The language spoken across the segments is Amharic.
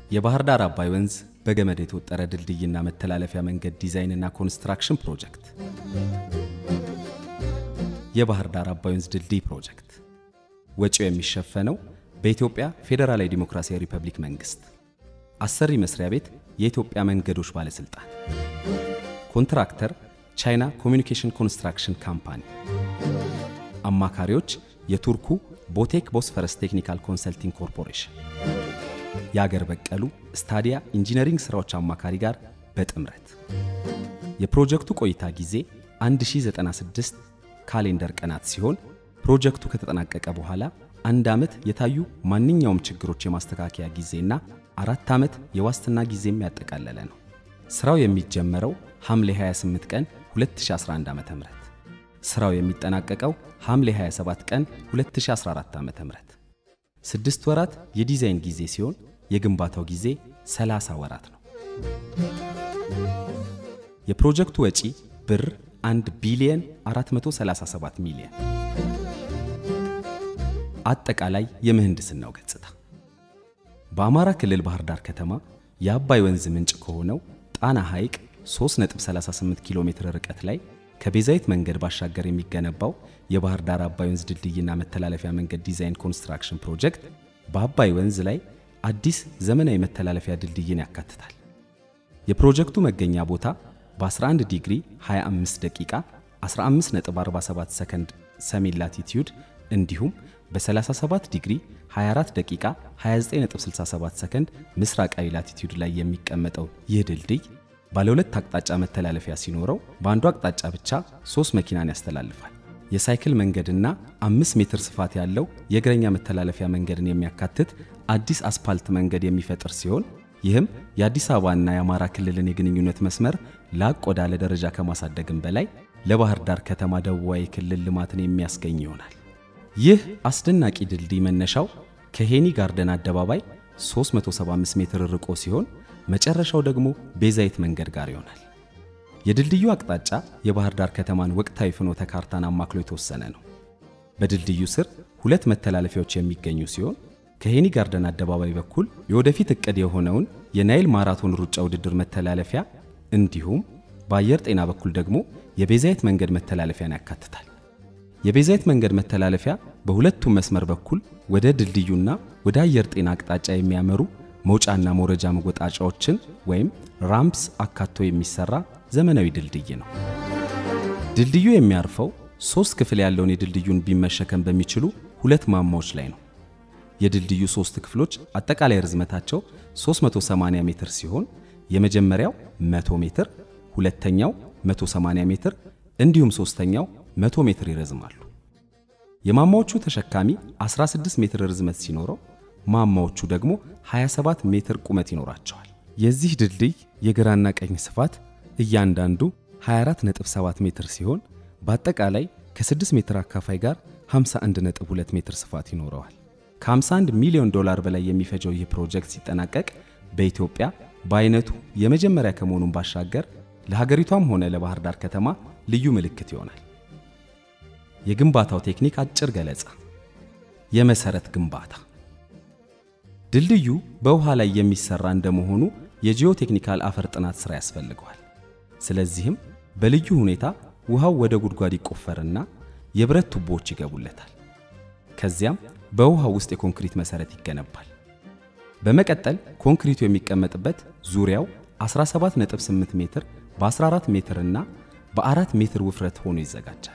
የባህር ዳር አባይ ወንዝ በገመድ የተወጠረ ድልድይና መተላለፊያ መንገድ ዲዛይንና ኮንስትራክሽን ፕሮጀክት። የባህር ዳር አባይ ወንዝ ድልድይ ፕሮጀክት ወጪው የሚሸፈነው በኢትዮጵያ ፌዴራላዊ ዲሞክራሲያዊ ሪፐብሊክ መንግስት። አሰሪ መስሪያ ቤት የኢትዮጵያ መንገዶች ባለስልጣን። ኮንትራክተር ቻይና ኮሚኒኬሽን ኮንስትራክሽን ካምፓኒ። አማካሪዎች የቱርኩ ቦቴክ ቦስፈረስ ቴክኒካል ኮንሰልቲንግ ኮርፖሬሽን። የአገር በቀሉ ስታዲያ ኢንጂነሪንግ ሥራዎች አማካሪ ጋር በጥምረት የፕሮጀክቱ ቆይታ ጊዜ 1096 ካሌንደር ቀናት ሲሆን ፕሮጀክቱ ከተጠናቀቀ በኋላ አንድ ዓመት የታዩ ማንኛውም ችግሮች የማስተካከያ ጊዜና አራት ዓመት የዋስትና ጊዜም ያጠቃለለ ነው። ሥራው የሚጀመረው ሐምሌ 28 ቀን 2011 ዓ.ም ሥራው የሚጠናቀቀው ሐምሌ 27 ቀን 2014 ዓ.ም ስድስት ወራት የዲዛይን ጊዜ ሲሆን የግንባታው ጊዜ 30 ወራት ነው። የፕሮጀክቱ ወጪ ብር 1 ቢሊየን 437 ሚሊዮን። አጠቃላይ የምህንድስናው ገጽታ በአማራ ክልል ባህር ዳር ከተማ የአባይ ወንዝ ምንጭ ከሆነው ጣና ሐይቅ 3.38 ኪሎ ሜትር ርቀት ላይ ከቤዛይት መንገድ ባሻገር የሚገነባው የባህር ዳር አባይ ወንዝ ድልድይና መተላለፊያ መንገድ ዲዛይን ኮንስትራክሽን ፕሮጀክት በአባይ ወንዝ ላይ አዲስ ዘመናዊ መተላለፊያ ድልድይን ያካትታል። የፕሮጀክቱ መገኛ ቦታ በ11 ዲግሪ 25 ደቂቃ 15.47 ሰከንድ ሰሜን ላቲቲዩድ እንዲሁም በ37 ዲግሪ 24 ደቂቃ 29.67 ሰከንድ ምስራቃዊ ላቲቲዩድ ላይ የሚቀመጠው ይህ ድልድይ ባለ ሁለት አቅጣጫ መተላለፊያ ሲኖረው በአንዱ አቅጣጫ ብቻ ሶስት መኪናን ያስተላልፋል። የሳይክል መንገድና አምስት ሜትር ስፋት ያለው የእግረኛ መተላለፊያ መንገድን የሚያካትት አዲስ አስፓልት መንገድ የሚፈጥር ሲሆን ይህም የአዲስ አበባና የአማራ ክልልን የግንኙነት መስመር ላቅ ወዳለ ደረጃ ከማሳደግም በላይ ለባህር ዳር ከተማ ደቡባዊ ክልል ልማትን የሚያስገኝ ይሆናል። ይህ አስደናቂ ድልድይ መነሻው ከሄኒ ጋርደን አደባባይ 375 ሜትር ርቆ ሲሆን መጨረሻው ደግሞ ቤዛይት መንገድ ጋር ይሆናል። የድልድዩ አቅጣጫ የባህር ዳር ከተማን ወቅታዊ ፍኖተ ካርታን አማክሎ የተወሰነ ነው። በድልድዩ ስር ሁለት መተላለፊያዎች የሚገኙ ሲሆን ከሄኒ ጋርደን አደባባይ በኩል የወደፊት ዕቅድ የሆነውን የናይል ማራቶን ሩጫ ውድድር መተላለፊያ እንዲሁም በአየር ጤና በኩል ደግሞ የቤዛይት መንገድ መተላለፊያን ያካትታል። የቤዛይት መንገድ መተላለፊያ በሁለቱም መስመር በኩል ወደ ድልድዩና ወደ አየር ጤና አቅጣጫ የሚያመሩ መውጫና መውረጃ መወጣጫዎችን ወይም ራምፕስ አካቶ የሚሰራ ዘመናዊ ድልድይ ነው። ድልድዩ የሚያርፈው ሶስት ክፍል ያለውን የድልድዩን ቢም መሸከም በሚችሉ ሁለት ማማዎች ላይ ነው። የድልድዩ ሶስት ክፍሎች አጠቃላይ ርዝመታቸው 380 ሜትር ሲሆን የመጀመሪያው 100 ሜትር፣ ሁለተኛው 180 ሜትር እንዲሁም ሶስተኛው 100 ሜትር ይረዝማሉ። የማማዎቹ ተሸካሚ 16 ሜትር ርዝመት ሲኖረው ማማዎቹ ደግሞ 27 ሜትር ቁመት ይኖራቸዋል። የዚህ ድልድይ የግራና ቀኝ ስፋት እያንዳንዱ 24.7 ሜትር ሲሆን በአጠቃላይ ከ6 ሜትር አካፋይ ጋር 51.2 ሜትር ስፋት ይኖረዋል። ከ51 ሚሊዮን ዶላር በላይ የሚፈጀው ይህ ፕሮጀክት ሲጠናቀቅ በኢትዮጵያ በአይነቱ የመጀመሪያ ከመሆኑን ባሻገር ለሀገሪቷም ሆነ ለባህር ዳር ከተማ ልዩ ምልክት ይሆናል። የግንባታው ቴክኒክ አጭር ገለጻ። የመሰረት ግንባታ ድልድዩ በውሃ ላይ የሚሰራ እንደመሆኑ የጂኦ ቴክኒካል አፈር ጥናት ሥራ ያስፈልገዋል። ስለዚህም በልዩ ሁኔታ ውሃው ወደ ጉድጓድ ይቆፈርና የብረት ቱቦዎች ይገቡለታል። ከዚያም በውሃው ውስጥ የኮንክሪት መሰረት ይገነባል። በመቀጠል ኮንክሪቱ የሚቀመጥበት ዙሪያው 17.8 ሜትር በ14 ሜትር እና በ4 ሜትር ውፍረት ሆኖ ይዘጋጃል።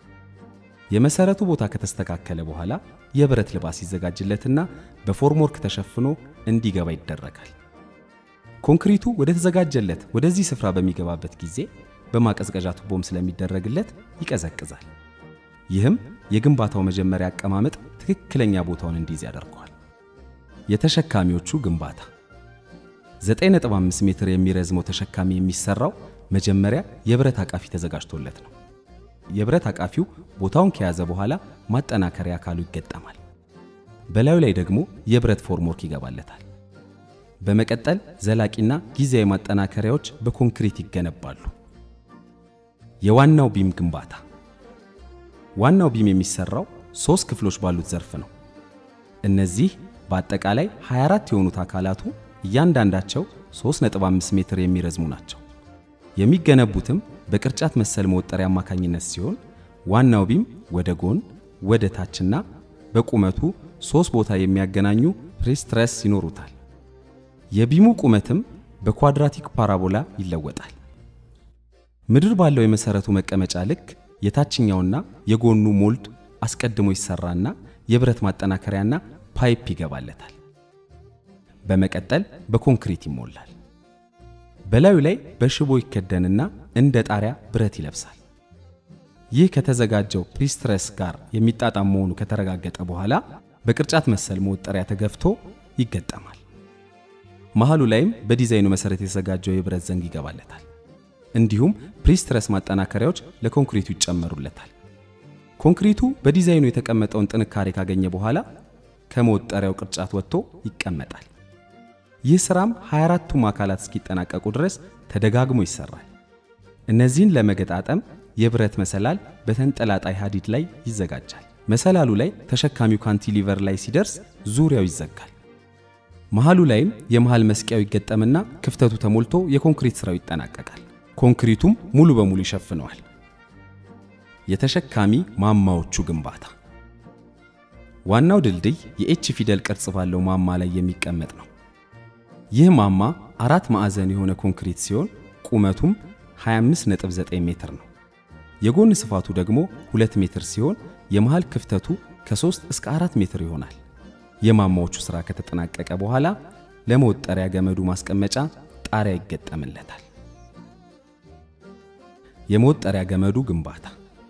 የመሰረቱ ቦታ ከተስተካከለ በኋላ የብረት ልባስ ይዘጋጅለትና በፎርምወርክ ተሸፍኖ እንዲገባ ይደረጋል። ኮንክሪቱ ወደ ተዘጋጀለት ወደዚህ ስፍራ በሚገባበት ጊዜ በማቀዝቀዣ ቱቦም ስለሚደረግለት ይቀዘቅዛል። ይህም የግንባታው መጀመሪያ አቀማመጥ ትክክለኛ ቦታውን እንዲይዝ ያደርገዋል። የተሸካሚዎቹ ግንባታ 9.5 ሜትር የሚረዝመው ተሸካሚ የሚሰራው መጀመሪያ የብረት አቃፊ ተዘጋጅቶለት ነው። የብረት አቃፊው ቦታውን ከያዘ በኋላ ማጠናከሪያ አካሉ ይገጠማል። በላዩ ላይ ደግሞ የብረት ፎርምወርክ ይገባለታል። በመቀጠል ዘላቂና ጊዜያዊ ማጠናከሪያዎች በኮንክሪት ይገነባሉ። የዋናው ቢም ግንባታ ዋናው ቢም የሚሰራው ሶስት ክፍሎች ባሉት ዘርፍ ነው። እነዚህ በአጠቃላይ 24 የሆኑት አካላቱ እያንዳንዳቸው 3.5 ሜትር የሚረዝሙ ናቸው። የሚገነቡትም በቅርጫት መሰል መወጠሪያ አማካኝነት ሲሆን ዋናው ቢም ወደ ጎን፣ ወደ ታችና በቁመቱ ሶስት ቦታ የሚያገናኙ ፕሬስትረስ ይኖሩታል። የቢሙ ቁመትም በኳድራቲክ ፓራቦላ ይለወጣል። ምድር ባለው የመሰረቱ መቀመጫ ልክ የታችኛውና የጎኑ ሞልድ አስቀድሞ ይሰራና የብረት ማጠናከሪያና ፓይፕ ይገባለታል። በመቀጠል በኮንክሪት ይሞላል። በላዩ ላይ በሽቦ ይከደንና እንደ ጣሪያ ብረት ይለብሳል። ይህ ከተዘጋጀው ፕሪስትረስ ጋር የሚጣጣም መሆኑ ከተረጋገጠ በኋላ በቅርጫት መሰል መወጠሪያ ተገፍቶ ይገጠማል። መሃሉ ላይም በዲዛይኑ መሰረት የተዘጋጀው የብረት ዘንግ ይገባለታል። እንዲሁም ፕሪስትረስ ማጠናከሪያዎች ለኮንክሪቱ ይጨመሩለታል። ኮንክሪቱ በዲዛይኑ የተቀመጠውን ጥንካሬ ካገኘ በኋላ ከመወጠሪያው ቅርጫት ወጥቶ ይቀመጣል። ይህ ስራም 24ቱም አካላት እስኪጠናቀቁ ድረስ ተደጋግሞ ይሰራል። እነዚህን ለመገጣጠም የብረት መሰላል በተንጠላጣይ ሀዲድ ላይ ይዘጋጃል። መሰላሉ ላይ ተሸካሚው ካንቲሊቨር ላይ ሲደርስ ዙሪያው ይዘጋል። መሃሉ ላይም የመሃል መስቂያው ይገጠምና ክፍተቱ ተሞልቶ የኮንክሪት ስራው ይጠናቀቃል። ኮንክሪቱም ሙሉ በሙሉ ይሸፍነዋል። የተሸካሚ ማማዎቹ ግንባታ ዋናው ድልድይ የኤች ፊደል ቅርጽ ባለው ማማ ላይ የሚቀመጥ ነው። ይህ ማማ አራት ማዕዘን የሆነ ኮንክሪት ሲሆን ቁመቱም 25.9 ሜትር ነው። የጎን ስፋቱ ደግሞ 2 ሜትር ሲሆን የመሃል ክፍተቱ ከ3 እስከ 4 ሜትር ይሆናል። የማማዎቹ ሥራ ከተጠናቀቀ በኋላ ለመወጠሪያ ገመዱ ማስቀመጫ ጣሪያ ይገጠምለታል። የመወጠሪያ ገመዱ ግንባታ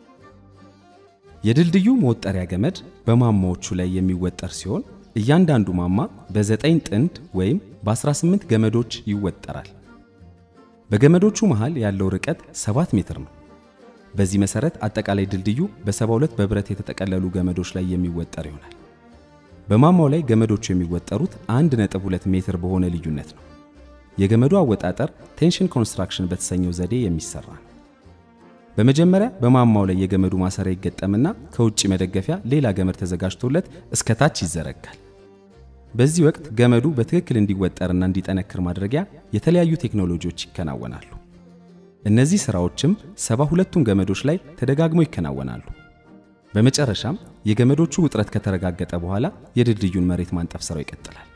የድልድዩ መወጠሪያ ገመድ በማማዎቹ ላይ የሚወጠር ሲሆን እያንዳንዱ ማማ በ9 ጥንድ ወይም በ18 ገመዶች ይወጠራል። በገመዶቹ መሃል ያለው ርቀት 7 ሜትር ነው። በዚህ መሰረት አጠቃላይ ድልድዩ በ72 በብረት የተጠቀለሉ ገመዶች ላይ የሚወጠር ይሆናል። በማማው ላይ ገመዶቹ የሚወጠሩት 1.2 ሜትር በሆነ ልዩነት ነው። የገመዱ አወጣጠር ቴንሽን ኮንስትራክሽን በተሰኘው ዘዴ የሚሰራ ነው። በመጀመሪያ በማማው ላይ የገመዱ ማሰሪያ ይገጠምና ከውጭ መደገፊያ ሌላ ገመድ ተዘጋጅቶለት እስከ ታች ይዘረጋል። በዚህ ወቅት ገመዱ በትክክል እንዲወጠርና እንዲጠነክር ማድረጊያ የተለያዩ ቴክኖሎጂዎች ይከናወናሉ። እነዚህ ስራዎችም ሰባ ሁለቱም ገመዶች ላይ ተደጋግመው ይከናወናሉ። በመጨረሻም የገመዶቹ ውጥረት ከተረጋገጠ በኋላ የድልድዩን መሬት ማንጠፍ ስራው ይቀጥላል።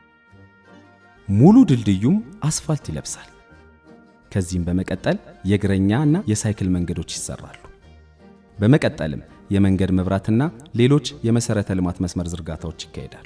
ሙሉ ድልድዩም አስፋልት ይለብሳል። ከዚህም በመቀጠል የእግረኛ እና የሳይክል መንገዶች ይሰራሉ። በመቀጠልም የመንገድ መብራትና ሌሎች የመሰረተ ልማት መስመር ዝርጋታዎች ይካሄዳሉ።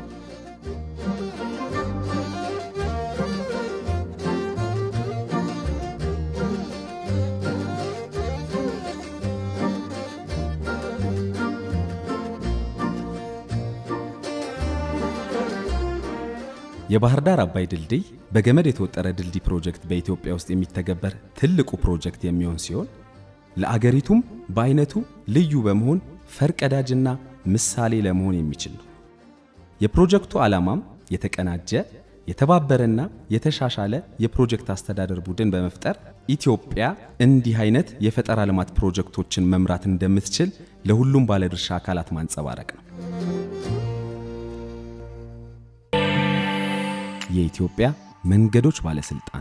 የባህር ዳር አባይ ድልድይ በገመድ የተወጠረ ድልድይ ፕሮጀክት በኢትዮጵያ ውስጥ የሚተገበር ትልቁ ፕሮጀክት የሚሆን ሲሆን ለአገሪቱም በአይነቱ ልዩ በመሆን ፈርቀዳጅና ምሳሌ ለመሆን የሚችል ነው። የፕሮጀክቱ ዓላማም የተቀናጀ የተባበረና የተሻሻለ የፕሮጀክት አስተዳደር ቡድን በመፍጠር ኢትዮጵያ እንዲህ አይነት የፈጠራ ልማት ፕሮጀክቶችን መምራት እንደምትችል ለሁሉም ባለድርሻ አካላት ማንጸባረቅ ነው። የኢትዮጵያ መንገዶች ባለስልጣን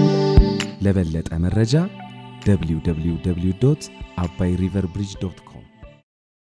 ለበለጠ መረጃ www.abairiverbridge.com